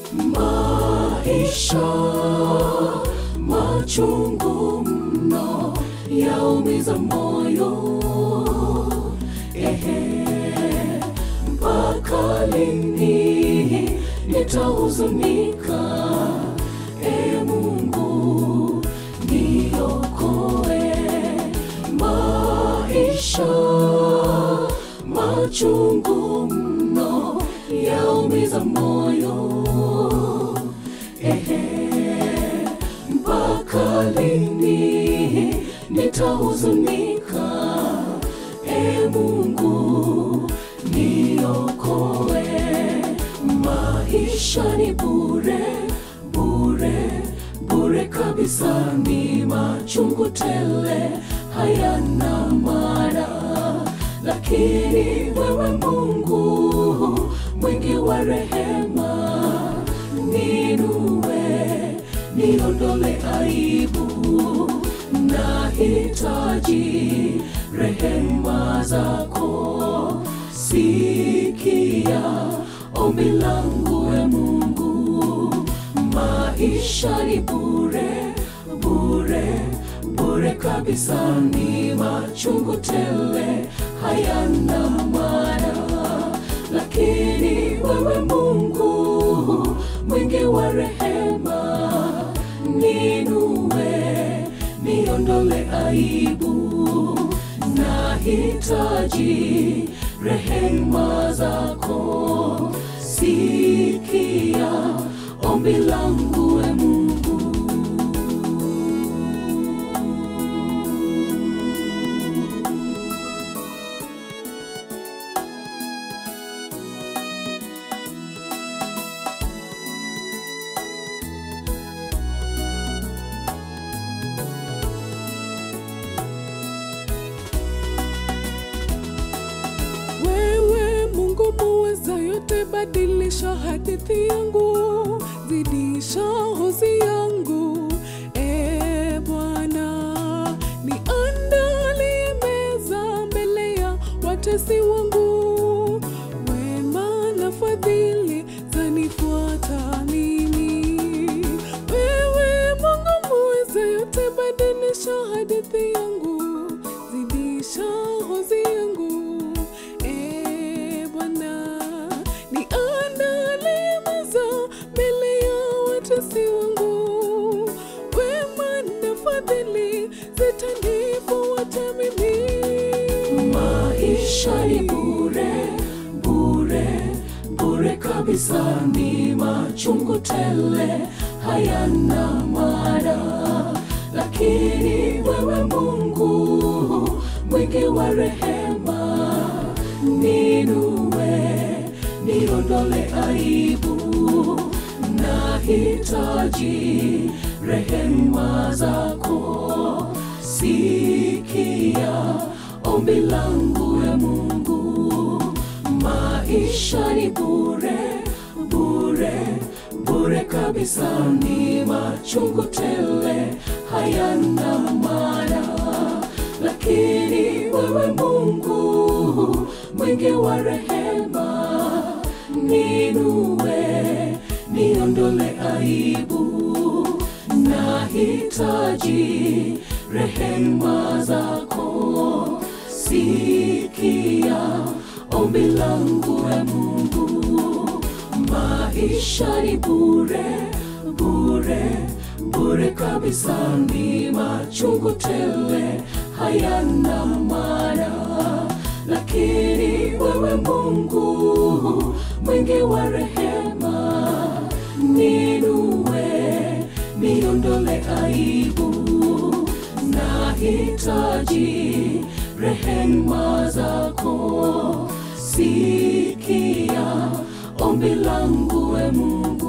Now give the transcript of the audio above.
maisha machungu mno yaumiza moyo ehe mpaka lini nitahuzunika e mungu niokoe maisha machungu mno yaumiza moyo ehe mpaka lini nitahuzunika e mungu niokoe maisha ni bure bure bure kabisa ni machungu tele hayana maana lakini wewe mungu mwingi wa rehema ninue niondole aibu nahitaji rehema zako sikia ombi langu e mungu maisha ni bure bure bure kabisa ni machungu tele hayana maana lakini wewe mungu mwingi wa rehema ninue niondole aibu nahitaji rehema zako sikia ombi langu e mungu Wewe Mungu muweza yote, badilisha hadithi yangu, zidisha hozi yangu. E Bwana, niandalie meza mbele ya watesi wangu, wema na fadhili zanifuata mimi. Wewe Mungu muweza yote, badilisha hadithi yangu, zidisha hozi yangu. E Bwana, niandalie meza mbele ya watesi wangu, wema na fadhili zitanifuata mimi. maisha ni bure bure bure kabisa ni machungu tele hayana maana lakini wewe mungu mwingi wa rehema ninue niondole aibu nahitaji rehema zako sikia ombi langu ya mungu maisha ni bure bure bure kabisa ni machungu tele hayana maana lakini wewe mungu mwingi wa rehema ninue niondole aibu nahitaji rehema zako sikia ombi langu e mungu maisha ni bure bure bure kabisa ni machungu tele hayana maana lakini wewe mungu mwingi wa rehema ninue niondole aibu nahitaji rehema zako sikia ombi langu e mungu